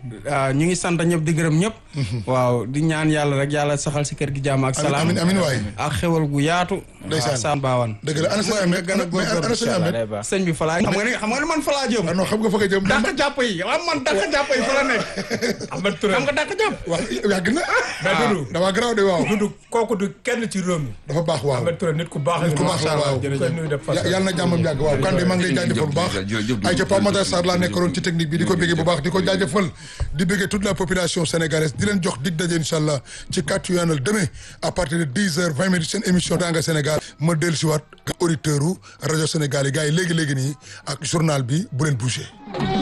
ah, ñu ngi sant ñëpp di gërëm ñëpp. waaw di ñaan yàlla rek yàlla saxal si kër gi jàmm ak salaam. amin amin waay ak xewal gu yaatu. Ndeysaan. waaw Sane Bawane. dëgg la ana sëñ Ahmed gën a mais ana góorgóorlu sëñ Ahmed sëñ bi fa laa xam nga ni xam nga ni man fa laa jëm. ah non xam nga fa nga jëm dàq jàpp yi waaw man dàq jàpp yi fa la nekk. Ahmed Touré xam nga dàq jàpp. wax yàgg na mais Doudou dama garaaw de waaw Doudou kooku du kenn ci réew mi dafa baax waaw Ahmed Touré nit ku baax nit ku baax la waaw ñu koy nuyu de Ya- yàlla na jàmmam yàgg waaw Kande maa ngi lay jaajëfal bu baax jërëjëf, ay ca Pape Matar jërëjëf, Sarr laa jërëjëf. nekkoon ci technique bi di ko béggee bu baax di ko jaajëfal di béggee toute la population sénégalaise di leen jox dig daje incha allah ci kàttu yoonal demain à partir de 10 heures 20 minutes seen émission Tanga Sénégal ma dellu si waat auditeur u rajo Sénégal yi gars yi léegi-léegi nii ak journal bi bu leen bouger